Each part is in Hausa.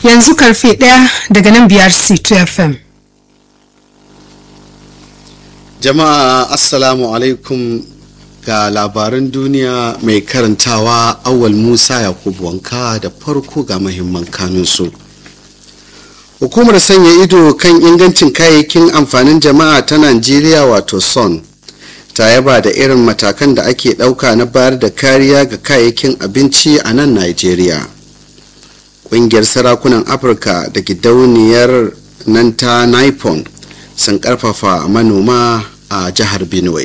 yanzu karfe ɗaya daga nan biyar c2 fm jama'a assalamu alaikum ga labaran duniya mai karantawa awal musa yakubu wanka da farko ga mahimman kanunsu hukumar sanya ido kan ingancin kayayyakin amfanin jama'a ta najeriya wato son ta yaba da irin matakan da ake ɗauka na bayar da kariya ga kayayyakin abinci a nan najeriya ƙungiyar sarakunan afirka da gidauniyar nan ta nipon sun ƙarfafa manoma a jihar benue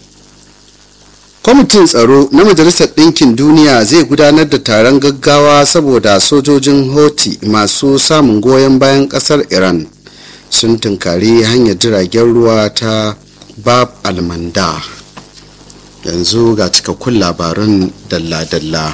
kwamitin tsaro na majalisar ɗinkin duniya zai gudanar da taron gaggawa saboda sojojin hoti masu samun goyon bayan ƙasar iran sun tunkari hanyar jiragen ruwa ta bab almanda yanzu ga cikakkun labarun dalla-dalla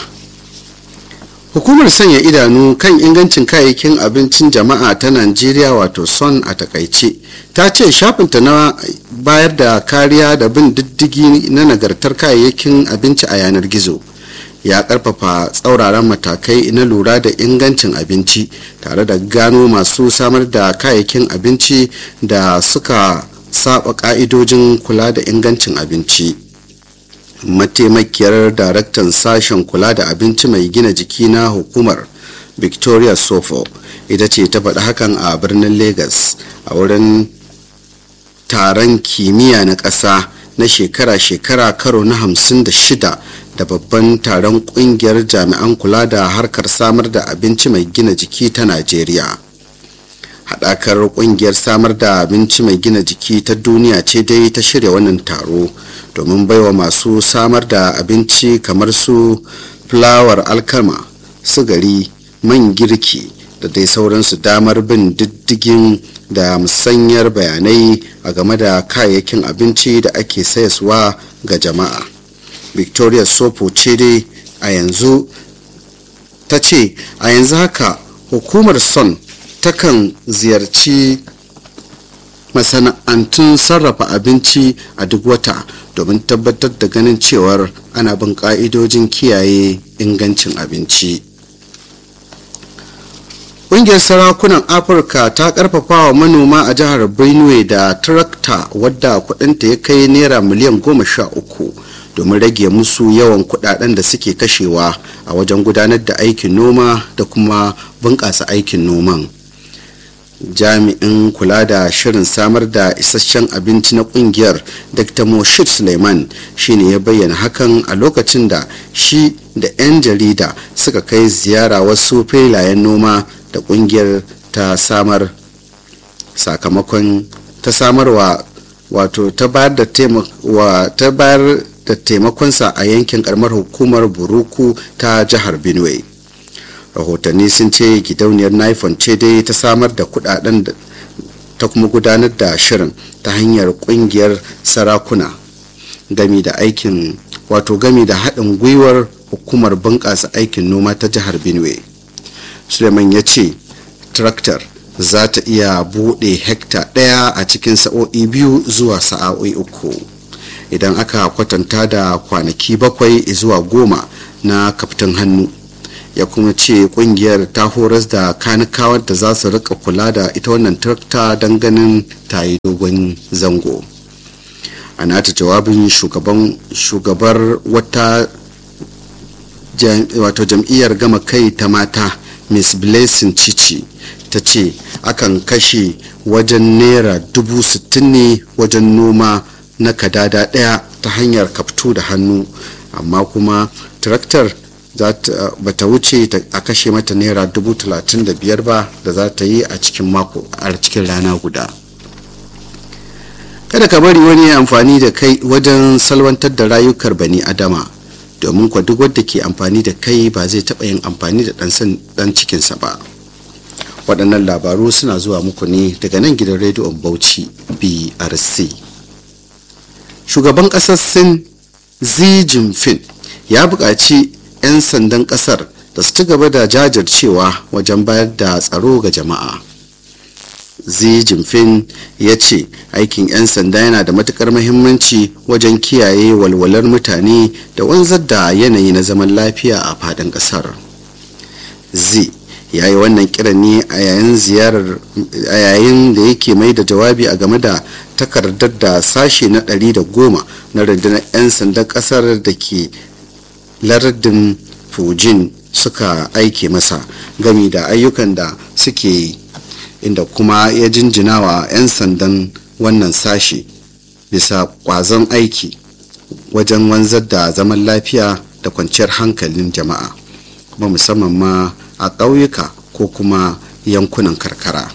hukumar sanya idanu kan ingancin kayayyakin abincin jama'a ta najeriya wato son a takaice ta ce shafinta na bayar da kariya da bin diddigi na nagartar kayayyakin abinci a yanar gizo ya karfafa tsauraran matakai na lura da ingancin abinci tare da gano masu samar da kayayyakin abinci da suka saba ka'idojin kula da ingancin abinci mataimakiyar daraktan sashen kula da abinci mai gina jiki na hukumar victoria sofo ita ce ta faɗi hakan a birnin lagos a wurin taron kimiyya na ƙasa na shekara-shekara karo na hamsin da shida da babban taron ƙungiyar jami'an kula da harkar samar da abinci mai gina jiki ta najeriya haɗakar ƙungiyar samar da abinci mai gina jiki ta duniya ce dai ta shirya wannan taro domin baiwa masu samar da abinci kamar su fulawar alkama sugari man girki da dai sauransu damar bin diddigin da musanyar bayanai a game da kayayyakin abinci da ake sayaswa ga jama'a victoria sopo ce dai a yanzu ta ce a yanzu haka hukumar son takan ziyarci masana'antun sarrafa abinci a duk wata domin tabbatar da ganin cewar ana bin ka'idojin kiyaye ingancin abinci ƙungiyar sarakunan afirka ta karfafa wa manoma a jihar benue da tarakta wadda kudinta ya kai naira miliyan goma sha uku domin rage musu yawan kudaden da suke kashewa a wajen gudanar da aikin noma da kuma bunƙasa aikin noman jami'in kula da shirin samar da isasshen abinci na kungiyar dr moshid suleiman shine ya bayyana hakan a lokacin da shi da 'yan jarida suka kai ziyara wasu filayen noma da kungiyar ta samar sakamakon ta samarwa wato ta bayar da taimakonsa a yankin karamar hukumar buruku ta jihar benue rahotanni sun ce gidauniyar nifon ce dai ta samar da kudaden ta kuma gudanar da shirin ta hanyar kungiyar sarakuna gami da aikin wato gami da haɗin gwiwar hukumar bunƙasa aikin noma ta jihar benue suleiman ya ce traktor za ta iya buɗe hekta ɗaya a cikin sa'o'i biyu zuwa sa'o'i uku idan aka kwatanta da kwanaki bakwai zuwa goma na kaftin hannu ya kuma ce kungiyar ta horas da kanikawar da za su rika kula da ita wannan trakta don ganin ta yi dogon zango a nata jawabin shugabar wata wato jam'iyyar gama kai ta mata miss blessing cici ta ce akan kashe wajen naira dubu sittin ne wajen noma na kadada daya ta hanyar kaftu da hannu amma kuma traktar ba ta wuce a kashe mata naira dubu talatin da biyar ba da za ta yi a cikin mako a cikin rana guda kada ka bari wani amfani da kai wajen salwantar da rayukar bani adama domin kwa duk wadda ke amfani da kai ba zai taɓa yin amfani da ɗan cikinsa ba waɗannan labaru suna zuwa muku ne daga nan gidan rediyon bauchi brc shugaban ƙasar sin xi jinping ya buƙaci 'yan sandan ƙasar da su ci gaba da jajircewa wajen bayar da tsaro ga jama'a xi jinping ya ce aikin 'yan sanda yana da matukar muhimmanci wajen kiyaye walwalar mutane da wanzar da yanayi na zaman lafiya a faɗin ƙasar xi ya yi wannan kiran ne a yayin ziyarar a yayin da yake mai da jawabi a game da takardar da sashe na 110 na rundunar 'yan sandan kasar da ke lardin fujin suka aike masa gami da ayyukan da suke yi inda kuma ya jinjina wa 'yan sandan wannan sashe bisa kwazon aiki wajen wanzar da zaman lafiya da kwanciyar hankalin jama'a kuma musamman ma a ƙauyuka ko kuma yankunan karkara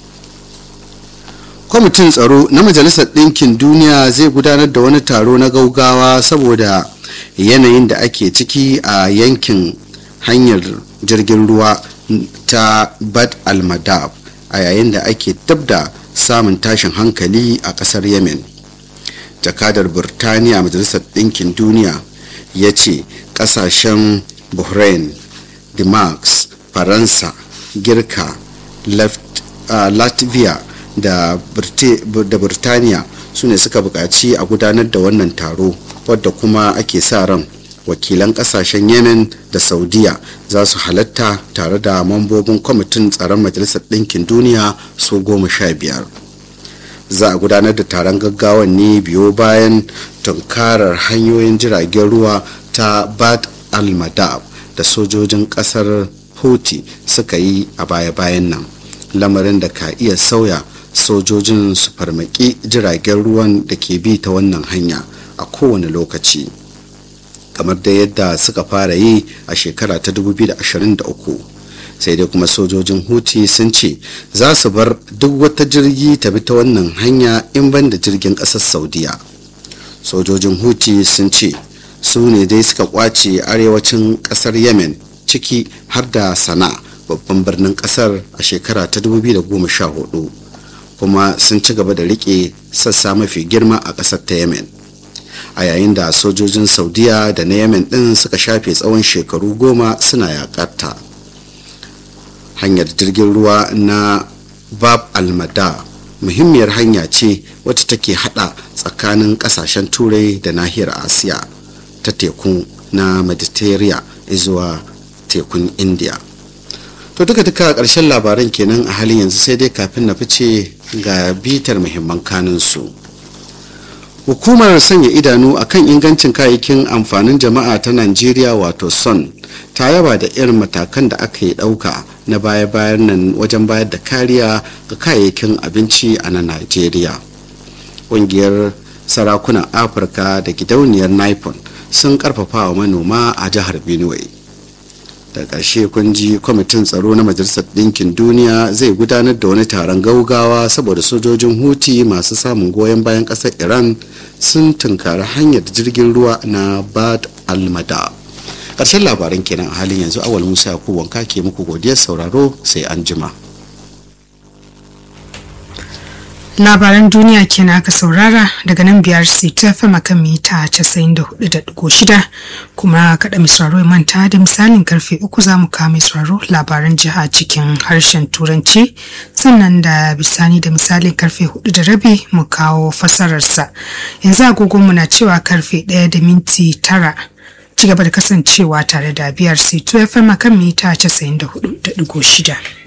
kwamitin tsaro na majalisar ɗinkin duniya zai gudanar da wani taro na gaugawa saboda yanayin da ake ciki a yankin hanyar jirgin ruwa ta bad al-madab a yayin da ake dab da samun tashin hankali a ƙasar yemen jakadar burtaniya majalisar ɗinkin duniya ya ce ƙasashen bahrain denmark faransa girka uh, latvia da burtaniya su ne suka buƙaci a gudanar da wannan taro wadda kuma ake sa ran wakilan ƙasashen yemen da saudiya za su halatta tare da mambobin kwamitin tsaron majalisar ɗinkin duniya su goma sha biyar za a gudanar da taron gaggawan ne biyo bayan tunkarar hanyoyin jiragen ruwa ta bad al-madab da sojojin kasar houthi suka yi a baya-bayan nan lamarin da ka iya sauya sojojin su farmaki jiragen ruwan da ke bi ta wannan hanya a kowane lokaci kamar da yadda suka fara yi a shekara ta 2023 sai dai kuma sojojin huti sun ce za su bar duk wata jirgi ta bi ta wannan hanya in ban da jirgin ƙasar saudiya sojojin huti sun ce su ne dai suka kwace arewacin ƙasar yemen ciki har da sana babban birnin ƙasar a shekara ta 2014 kuma sun ci gaba da rike sassa mafi girma a ƙasar ta yemen a yayin da sojojin saudiya da na yemen ɗin suka shafe tsawon shekaru goma suna yaƙarta hanyar jirgin ruwa na bab almada muhimmiyar hanya ce wacce take hada tsakanin kasashen turai da nahiyar asiya ta tekun na mediterranean zuwa tekun india to duka duka ƙarshen labaran kenan a halin yanzu sai dai kafin na fice ga bitar muhimman kanunsu hukumar sanya idanu akan ingancin kayayyakin amfanin jama'a ta najeriya wato son ta yaba da irin matakan da aka yi ɗauka na baya-bayan nan wajen bayar da kariya ga kayayyakin abinci a na najeriya ƙungiyar sarakunan afirka da gidauniyar nipon sun karfafa wa manoma a jihar benue da ƙarshe kun ji kwamitin tsaro na majalisar ɗinkin duniya zai gudanar da wani taron gaugawa saboda sojojin huti masu samun goyon bayan ƙasar iran sun tunkari hanyar jirgin ruwa na bad almada ƙarshen labaran kenan a halin yanzu awal musa ku wanka ke muku godiyar sauraro sai an jima labaran duniya kenan aka saurara daga nan biyar ta fama kan mita 94.6 kuma kaɗa misraro manta da misalin karfe uku za mu kame sauraro labaran jiha cikin harshen turanci sannan da bisani da misalin karfe hudu da rabi mu kawo fasararsa yanzu agogonmu na cewa karfe ɗaya da minti tara ci gaba da kasancewa tare da biyar c2 fm kan mita 94.6